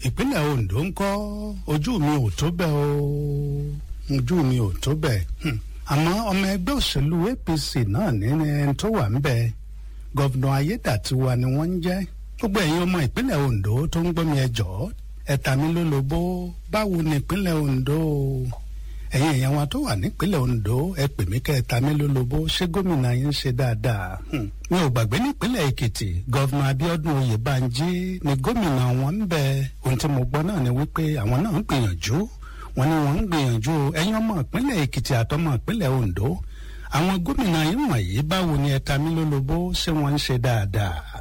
ìpínlẹ̀ Ondo ń kọ́ ojú mi ò tó bẹ́ẹ̀ o ojú mi ò tó bẹ́ẹ̀ hmm. àmọ́ ọmọ ẹgbẹ́ òṣèlú APC náà ní ẹni tó wà ń bẹ gọ́vnà Ayédàtiwa ni wọ́n ń jẹ́ gbogbo ẹ̀yin ọmọ ìpínlẹ̀ Ondo tó ń gbọ́ mi ẹ jọ̀ọ́ ẹ̀ta mi ló lobó báwo ni ìpínlẹ̀ Ondo ẹ̀yin èèyàn wa tó wà nípínlẹ̀ Ondo ẹ pè mí kẹ́ ẹ̀ta mi ló lobó ṣé gómìnà yín ń ṣe dáadáa mi ò gbàgbé nípínlẹ̀ Èkìtì gọ́vnà Abíọ́dún Oyèbánjí ni gómìnà wọn ń bẹ ohun tí mo gbọ́ náà ni wípé àwọn náà ń gbìyànjú wọn ni wọn ń gbìyànjú ẹ̀yin ọmọ ìpínlẹ̀ Èkìtì àtọmọ ìpínlẹ̀ Ondo àwọn gómìnà yín wọ̀nyí báwo ni ẹ̀ta mi ló lobó ṣé wọ́n ń ṣe dáadáa